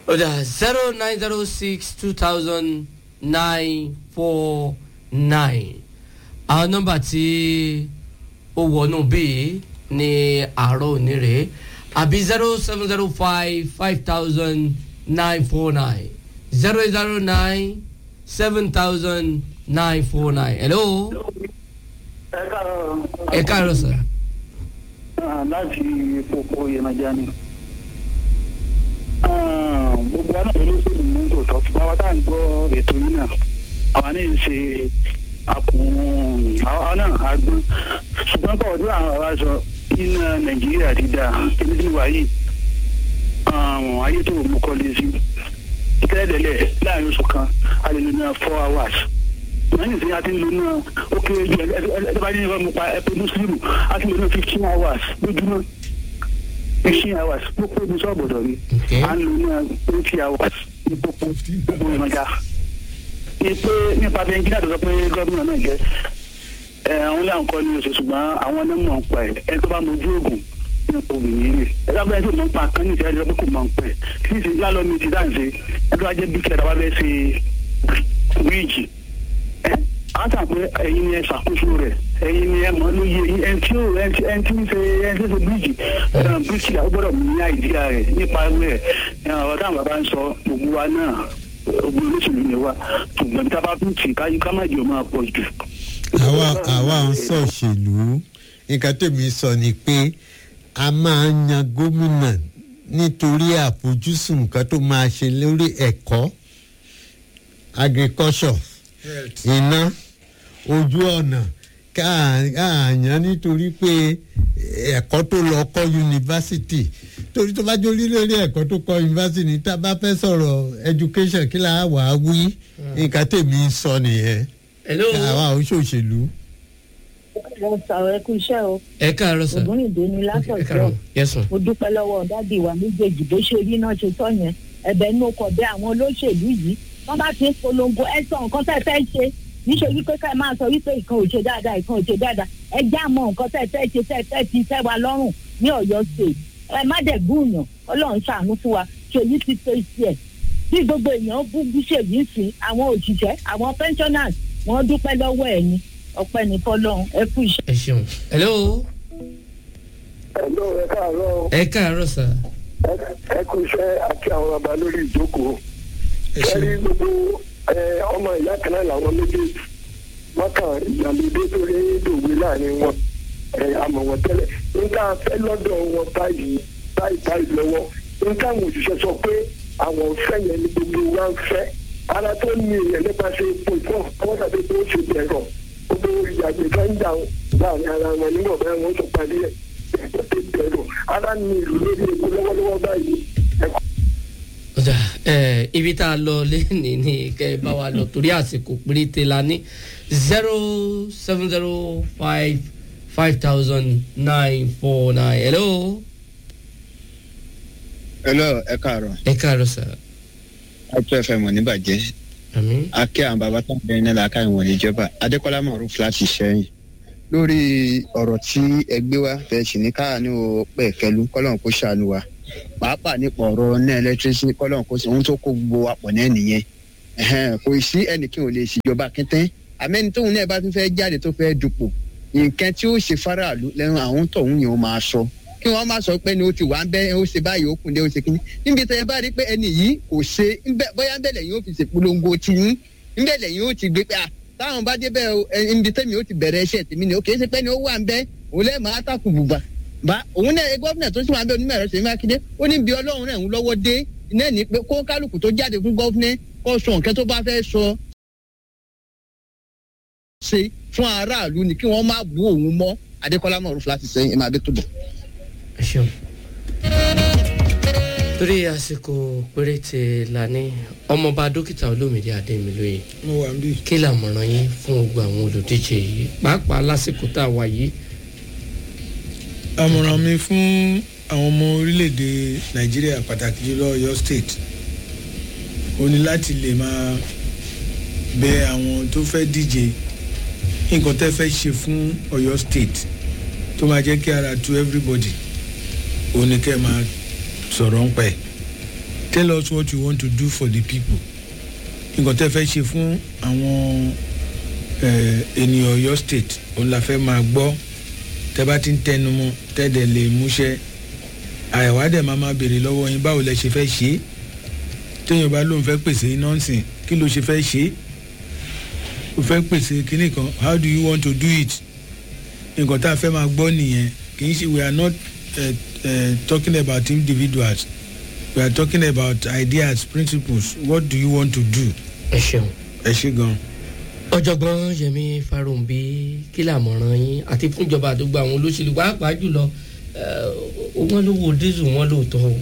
ọ̀dà zero nine zero six two thousand nine four nine àwọn nọ́mbà tí ó wọnú bíi ní àárọ̀ òní rèé àbí zero seven zero five five thousand nine four nine zero zero nine seven thousand nine four nine hello ẹ káàárọ̀. ẹ káàárọ̀ sir. Ah, láti kókó yẹnajá ni. Ah, gbogbo wa náà olóṣèlú ní tòótọ́ fún wa tá à ń gbọ́ ètò yìí náà àwa ní í ṣe àkùn àwa náà àgbọn ṣùgbọ́n pọ̀ ọdún àwọn ará sọ iná nàìjíríà ti dà kíní tí wà yìí àwọn ayé tó mú kọ́lé sí tẹ́lẹ̀lẹ̀ láàrin oṣù kan a lè lò ní four hours wọ́n ní sẹ́yìn àti ń lò náà ó kéré ju ẹ bá ní ìwé mu pa ẹ̀pẹ́ mùsùlùmù a ti lò náà fifteen hours lójúmọ́ fifteen hours pópó ní sọ́ọ̀bọ̀dọ̀ ni Okay. à ń lò náà twenty hours ní pópó gbogbo ìmọ̀já. ní pé nípa bẹ́ńkì tó sọ pé gómìnà náà jẹ́ ẹ àwọn ilé àǹkọ́ ní oṣù ṣùgbọ́n àwọn onímọ̀ ń pa ẹ̀ ẹ tó bá mojú oògùn ní oògùn yìí rè ẹ tó bá yẹ kó mọ̀ ń pa kan ní ìṣẹ́ ẹ̀jẹ̀ pé kò mọ̀ ń pẹ̀ kí ní ìṣẹ́ lálọ́ mi ti dáǹṣe ẹ tó bá jẹ́ bí kẹta bá fẹ́ ṣe bíríìjì ẹ á tà pé ẹ̀yin ni ẹ ṣàkóso rẹ̀ ẹ̀yin ni ẹ mọ̀ lóye ẹni tí ó ẹni tí ẹni tí ń ṣe ẹni tí ń ṣe bíríìjì bíríìjì ó gbọ́dọ̀ mú ní àìdíyà rẹ̀ nípa rẹ̀ ọ̀rọ̀ táwọn bàbá ń sọ gbogbo wa náà gbogbo olóṣèlú ni wa ṣùgbọ́n tí a bá tún tì káyí ká má jẹ́ òun máa pọ̀ jù. àwa àwa ń sọ̀ṣèlú nǹkan tèmi sọ ni pé a máa ń yan gómìnà nítorí àfojúsùn nǹkan tó máa ṣe lórí ẹ̀kọ́ agriculture iná ojú ọ̀nà káàyàn nítorí pé ẹ̀kọ́ tó lọ kọ́ yunifásitì torí tó bá jórí lórí ẹ̀kọ́ tó kọ́ yunifásitì tá a bá fẹ́ sọ̀rọ̀ education kí la wà á wí nǹkan tèmi sọ nìyẹn hello àwa ò ṣòṣèlú. mo sọ̀rọ̀ ẹ kú iṣẹ́ o ẹ káàárọ̀ sir. ògúnrìndé ni ẹ látọ̀jọ́ káàárọ̀ yes ma. mo dúpẹ́ lọ́wọ́ dádì wa méjèèjì bó ṣe rí náà ṣe tọ́ yẹn ẹ̀bẹ̀ inú ọkọ̀ bẹ àwọn olóṣèlú yìí wọ́n bá ti ń polongo ẹ sọ nǹkan tẹ́ ẹ fẹ́ ṣe níṣẹ́ wípé ká ẹ máa sọ wípé ìkan ò ṣe dáadáa ìkan ò ṣe dáadáa ẹ já mọ nǹkan tẹ́ ẹ fẹ́ ṣe tẹ́ ẹ fẹ́ fi tẹ́ wa lọ́rùn ní ọ̀yọ́ state ẹ má dẹ̀ gúnyàn ọlọ́run ṣàánú fún wa ṣèyí ti tó iṣẹ́ ẹ̀ bí gbogbo èèyàn bú bíṣèlú sí àwọn òṣìṣẹ́ àwọn pensioners wọ́n dúpẹ́ lọ́wọ́ ẹ̀ ni ọpẹ́ ní fọlọ́run ẹ kú iṣẹ́. ẹ ṣeun hello ẹ̀lọ́ ẹ káàárọ̀ ẹ káàárọ̀ sir. ẹ kú iṣẹ́ àti àwọn bàbá lórí ìjókòó kẹ́rí gbogbo ẹ, ọmọ ìyá kan náà làwọn méjèèjì mọ́kàn ìyàlódé tó rí dòwe láàrin wọn ẹ, àmọ̀ wọn tẹ́lẹ̀ nígbà fẹ́ lọ́dọ̀ wọn báyìí báyìí báyìí lọ́wọ́ nígbà àwọn òṣìṣẹ́ sọ pé àwọn fẹ́ yẹn ni gbogbo wa ń fẹ́ ara tó ní èèyàn nípasẹ̀ epo ìfọ̀ àwọn tàbí tó ṣe bẹ̀rọ̀ gbogbo ìyàgbé tó ń jà láàrin ara wọn nígbà bẹ́ẹ̀ wọ́n tó parí ẹ̀ tó ti bẹ̀rọ̀ ara ní ìlú lórí epo lọ́wọ́lọ́wọ́ báyìí ẹ̀kọ́ ọjà ẹ ibi tá a lọ lẹ́nìí ni kẹ́ ẹ bá wa lọ torí àsìkò péréte la ní zero seven zero five five thousand nine four nine hello hello ẹ káàárọ̀ ẹ káàárọ̀ sir. àti ẹfẹ mọ níbàjẹ́ àmì akẹ́ àwọn bàbá tó ń bẹ ní làákà ìwọ̀n níjọba adékọ́lá mọ̀rún fúláṣí sẹ́yìn lórí ọ̀rọ̀ tí ẹgbẹ́ wa fẹ́ sì ní káàánú pẹ̀kẹ́lu kọ́lọ́n kó ṣàánú wa pàápàá nípa ọ̀rọ̀ ní ẹlẹ́tírísì kọ́lọ́n kó sì ohun tó kó gbogbo wa pọ̀ náà nìyẹn Ẹhẹ́n, kò sí ẹnìkan ò lè ṣèjọba kẹtẹ́ àmẹ́ni tóun náà bá tún fẹ́ jáde tó fẹ́ dupò nǹkan tí ó ṣe faraàlú lẹ́nu àwọn tóun yẹn ó máa sọ kí wọ́n má sọ pé ni ó ti wà ń bẹ́ ó ṣe báyìí ó kùn dé ó ṣe kíní níbi tẹ́ ẹ bá rí pé ẹni yìí kò ṣe ńbẹ- bóyá ń bẹ̀lẹ̀ yóò fi ṣèpolongo ti yín ń bẹ̀lẹ̀ yóò ti gbé pé à táwọn bá débẹ̀ o, ẹ, níbi tẹ́mi ó ti bẹ̀rẹ̀ iṣẹ́ tèmi ni ó kì í ṣe pé ni ó wà ń bẹ́ òun lẹ́ẹ̀ máa tàkù bùbà bá òun náà gọ́fìnà tó sì wà ń bẹ onímọ̀ ẹ̀rọ ṣèyí mákindé ó ní bí ọlọ́run rẹ̀ ń lọ́wọ́ dé iná ní pé kó kálukú tó jáde fún gọ́fìnà kó sọ nǹkan tó bá fẹ́ sọ ṣe fún aráàlú ni kí wọ́n má bú òun mọ́ adékọ́lá mọ̀ọ́rù fúláṣí sẹ́yìn ẹ̀ máa bẹ́ tó bọ̀. ẹ ṣeun. torí àsìkò péréte la ní ọmọọba dókítà olómìnira adémilóye mo wà ń bí. kí làmọ̀ràn yín fún gbogbo àwọn olùdíje yìí pàápàá lásìkò tá a wà yìí àmọ̀ràn mi fún àwọn ọmọ orílẹ̀-èdè nàìjíríà pàtàkì jùlọ ọ̀yọ́ state ó ní láti lè máa bẹ àwọn tó fẹ́ díje nǹkan tẹ́ fẹ́ ṣe fún ọ̀yọ́ state tó máa jẹ́ kí ara tu everybody ó ní kẹ́ ẹ máa sọ̀rọ̀ ń pẹ́ tell us what you want to do for the people nǹkan tẹ́ fẹ́ ṣe fún àwọn eh, ènìyàn ọ̀yọ́ state òun la fẹ́ máa gbọ́ tẹ́ bá ti ń tẹnu mọ́ tẹ́ dẹ̀ lè múṣẹ́ àìwá dẹ̀ máa máa béèrè lọ́wọ́ yín báwo lẹ ṣe fẹ́ ṣe é téèyàn bá lóun fẹ́ pèsè iná ńsìn kí ló ṣe fẹ́ ṣe é o fẹ́ pèsè kinní kan how do you want to do it nǹkan tá a fẹ́ máa gbọ́ nìyẹn kì í ṣe we are not uh, uh, talking about individuals we are talking about ideas principles what do you want to do ẹ ṣeun. ẹ ṣe gan. ọ̀jọ̀gbọ́n yẹmi farumbi kí làmọ̀ràn yín àti fúnjọba àdúgbò àwọn olóṣèlú pàápàá jùlọ eh, wọ́n ló wo dísù wọn lóòótọ́ o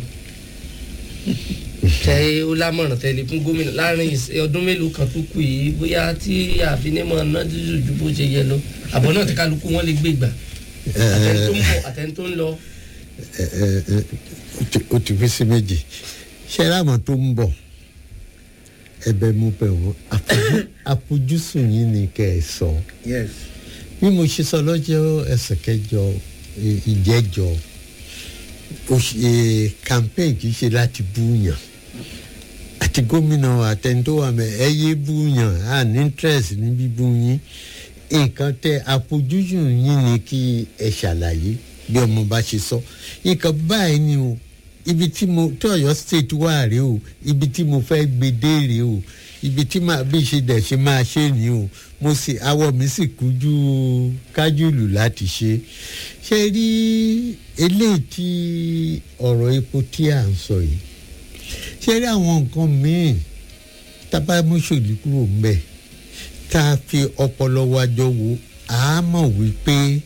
tẹ ó lámọ̀ràn tẹ́lẹ̀ fún gómìnà láàrin ìs- ọdún mélòó kan tó kù yìí bóyá tí àfinímọ̀ ná dísù ju bó ṣe yẹ lọ àbọ̀ náà tí kálukú wọn lè gbé gbà àtẹni tó ń bọ̀ àtẹni tó ń lọ. ẹ ẹ ẹ ó ti- ó ti fi sí méjì ṣé láwọn tó ń bọ̀ ẹbẹ̀ mú bẹ̀ wọ́n àfojú- àfojúsùn yín ni kẹ́ ẹ sọ yes. bí mo ṣe sọ lọ́jọ́ ẹsẹ̀ kẹjọ ì- ìjẹ́jọ ó ṣe campaign kì í ṣe láti búyàn àti gómìnà àtẹnudọ́wà mẹ ẹ yé búyàn à ní interest ní bíbú yín nǹkan tẹ àfojúsùn yín ni kí ẹ ṣàlàyé bí ọmọ bá ṣe sọ nǹkan báyìí ni o ibi tí mo tí ọ̀yọ́ state wà rèé o ibi tí mo fẹ́ gbé dé rèé o ibi tí màá bí ṣe dẹ̀ ṣe máa ṣe ni o mo sì awọ mi sì kújú kájúlù láti ṣe ṣe rí eléyìí tí ọ̀rọ̀ epo tí à ń sọ yìí ṣe rí àwọn nǹkan míì tábàmúṣòlì kúrò mbẹ tá a fi ọpọlọ wájọ wo a mọ̀ wípé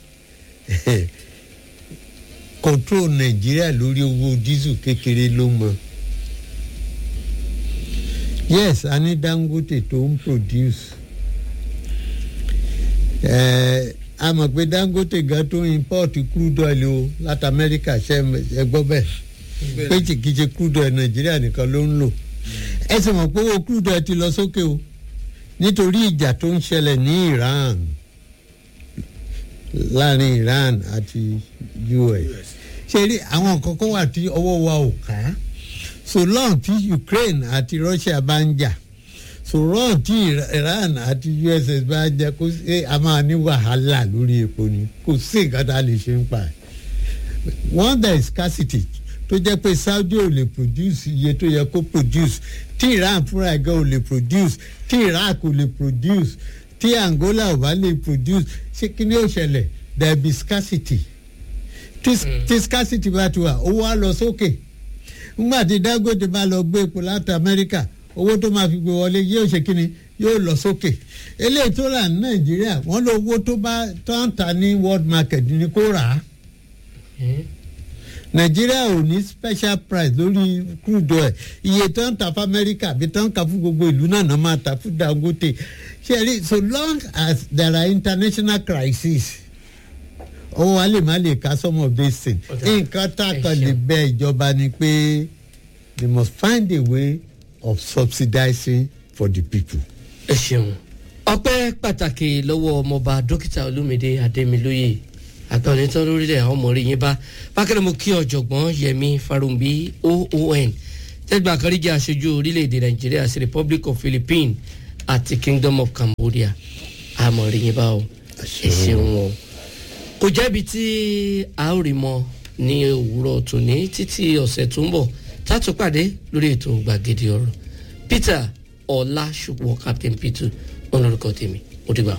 control nàìjíríà lórí owó dísù kékeré ló mọ yes a ní dangote tó ń produce ẹ a mọ̀ pé dangote gan tó ń import crude oil o láti amẹ́ríkà ṣe ẹ gbọ́ bẹ́ẹ̀ pé kìkìṣe crude oil nàìjíríà nìkan ló ń lò ẹ sì mọ̀ pé owó crude oil ti lọ sókè o nítorí ìjà tó ń ṣẹlẹ̀ ní iran láàrin iran àti us ṣe rí àwọn nǹkan kan wà tí ọwọ́ wa ò ká so long tí ukraine àti russia bá ń jà so long tí iran àti uss bá ń jà kó ṣe a máa ní wàhálà lórí epo ni kò sí nǹkan tá a lè ṣe ń pa ẹ̀ one there is scarcity tó jẹ́ pé saudi ò lè produce iye tó yẹ kó produce tí iran fúnra ẹ̀gá ò lè produce tí iraq ò lè produce tí angola ò bá lè produce ṣé kí ni ó ṣẹlẹ̀ there be scarcity tí tí scarcity bá ti wà owó á lọ sókè nígbà tí dangote bá lọ gbé epo láti amẹ́ríkà owó tó máa fi gbé wọlé yóò ṣe kí ni yóò lọ sókè eléyìí tó rà ní nàìjíríà wọ́n lọ owó tó bá tó ń ta ní world market ni kó rà á nàìjíríà ò ní special price lórí crude oil iye tó ń ta fún amẹ́ríkà àbí tó ń ka fún gbogbo ìlú náà náà máa ta fún dangote ṣe rí so long as there are international crises owó wa lè má lè ka some of these things Ọ̀dà. nǹkan tá a kan lè bẹ ìjọba ni pé they must find a way of subsidizing for the people. ẹ ṣeun ọpẹ́ pàtàkì lọ́wọ́ ọmọọba dókítà olúmídé adémilóye àgbà onítàn lórílẹ̀ àwọn ọmọ rí yín bá bákẹ́rẹ́ mo kí ọ̀jọ̀gbọ́n yẹmi farumbi oon tẹ́gbà kan rí jẹ́ aṣojú orílẹ̀-èdè nàìjíríà sí republic of philippines àti kingdom of cambodia àmọ̀ rí yín bá o ẹ ṣeun o kò jẹ́bi tí a ó rí mọ ní òwúrọ̀ tòní títí ọ̀sẹ̀ tó ń bọ̀ tá a tún pàdé lórí ètò gbàgede ọ̀rọ̀ peter ọlá ṣùgbọ́n captain peter wọn lórúkọ tèmi ó dìgbà.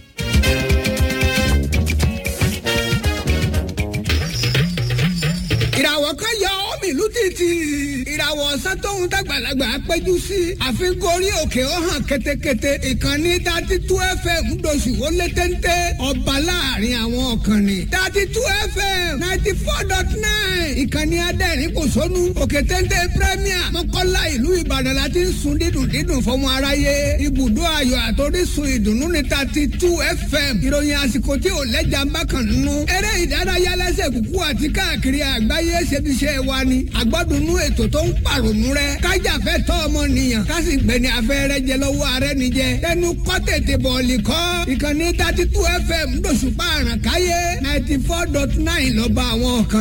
ìràwọ̀ kan yọ omi ìlú títì ìràwọ̀ ọ̀sán tóun dàgbàlagbà péjú sí àfikún orí òkè ó hàn ketekete ìkànnì dati tú fm doṣù ó lé téńté ọba láàrin àwọn ọ̀kànnì dati tú fm ninety four dot nine ìkànnì adẹ́rìn kò sónú òkè téńté premier mọ́kànlá ìlú ìbàdàn láti ń sun dídùn dídùn fọmọ aráyé ibùdó ayọ̀ àtòrísun ìdùnnú ní dati tú fm ìròyìn àsìkò tí ò lẹ́jà ń bá kàn nínú eré ìdárayá lẹ́sẹ̀ kúkú àti káàkiri àgbáyé ṣebiṣẹ́ wa ni àgbọ́dúnú ètò tó ń pàrònú rẹ kájàfẹ́ tọ́ ọmọnìyàn kásì gbẹ̀ni afẹ́rẹ́ jẹ lọ́wọ́ ààrẹ nìjẹ tẹnu kọ́ tètè bọ̀ọ̀lì kọ́ ìkànnì thirty two fm lóṣùpá àràkáyé ninety four dot nine lọ́ba àwọn kan